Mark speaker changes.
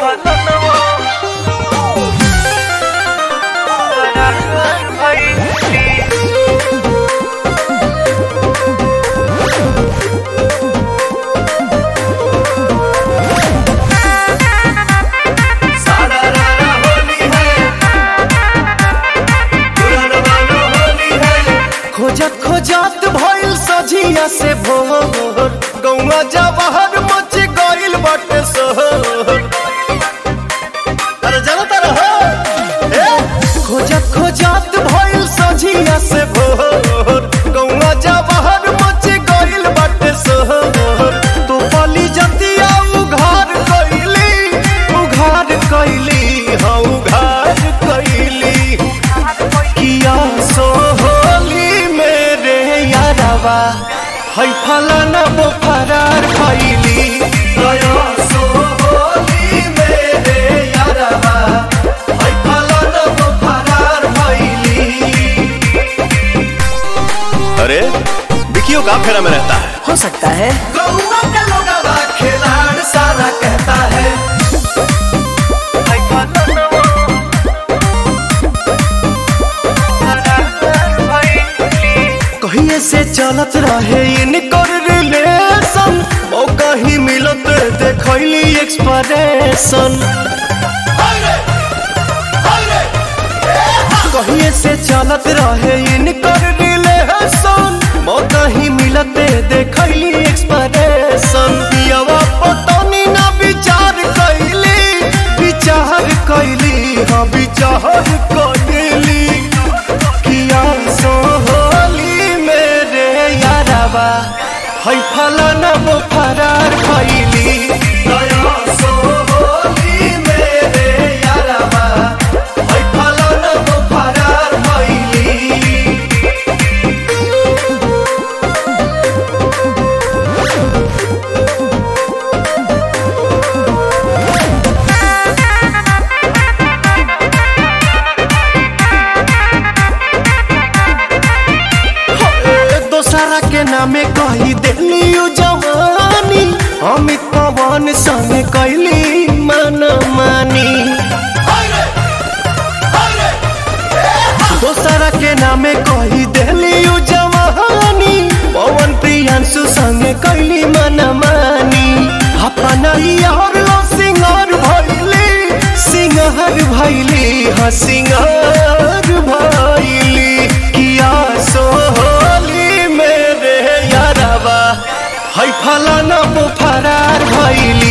Speaker 1: खोजत खोजत भइल सझिया से भोर गौवा जवाहर मच गइल बाटे शहर अरे जाना तारा हो ए खोजत खोजत भइल सझिया से भोर गौवा जवाहर मच गइल बाटे शहर तो पली जतिया उघार कइली उघार कइली हाँ उघार कइली किया सोहली मेरे यारवा है फलाना वो फरार खैली गया सोहली मेरे यारवा है फलाना वो फरार खैली
Speaker 2: अरे विकियो का फेरा में रहता है
Speaker 3: हो सकता है
Speaker 1: गौवा का लोगवा खिलाड़ सारा कहता है कहिए से चलत रहे इनकर रिलेशन ओ कहीं मिलत देखैली एक्सप्रेशन कहिए से चलत रहे इनकर रिलेशन ओ कहीं मिलत देखैली एक्सप्रेशन दियावा पतनी ना विचार कैली विचार कैली हाँ विचार कैली किया सोहली मेरे यारवा है फलाना वो फरार खैली दया सोहली मेरे यारवा है फलाना वो फरार खैली दोसरा के नामे कही दिली जवानी अमित पवन संग कैली मन मानी दोसरा के नामे कही दिली जवानी पवन प्रियांशु संग कैली मन मानी अपना यार लो सिंगार भैली सिंगार भैली हाँ सिंगार भैली किया सोहली मेरे यारवा है फलाना वो फरार भैली